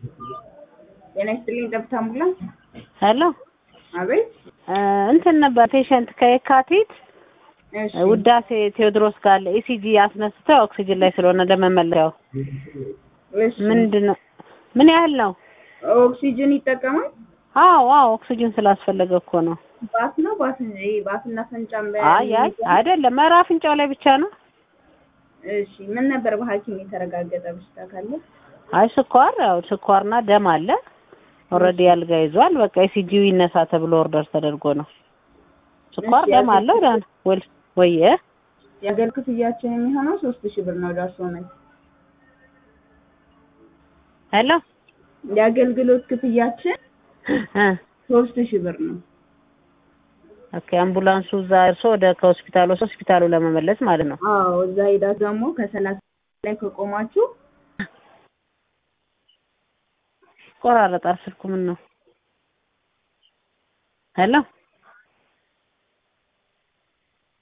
ጤና ይስጥልኝ ጠብታ አምቡላንስ። ሄሎ አቤት። እንትን ነበር ፔሸንት ከየካቲት እሺ ውዳሴ ቴዎድሮስ ጋር ኢሲጂ አስነስተው ኦክሲጅን ላይ ስለሆነ ለመመለሻው እሺ። ምንድን ነው ምን ያህል ነው? ኦክሲጅን ይጠቀማል? አዎ አዎ ኦክሲጅን ስላስፈለገ እኮ ነው። ባስ ነው ባስ ይሄ ባስና ፈንጫም በ አይ አይ አይደለም ኧረ አፍንጫው ላይ ብቻ ነው። እሺ ምን ነበር በሐኪም የተረጋገጠ በሽታ ካለ? አይ ስኳር ያው ስኳርና ደም አለ። ኦልሬዲ አልጋ ይዟል። በቃ ኢሲጂው ይነሳ ተብሎ ኦርደር ተደርጎ ነው። ስኳር እሺ፣ ደም አለው ዳን ወል ወየ የአገር ክፍያችን የሚሆነው ሶስት ሺህ ብር ነው ደርሶ ነው። ሄሎ የአገልግሎት ክፍያችን እ ሶስት ሺህ ብር ነው። ኦኬ አምቡላንሱ እዛ እርሶ ወደ ከሆስፒታል ወስዶ ሆስፒታሉ ለመመለስ ማለት ነው። አዎ እዛ ሄዳ ደግሞ ከሰላሳ ላይ ከቆማችሁ ቆራረጣል ስልኩ ምን ነው? ሄሎ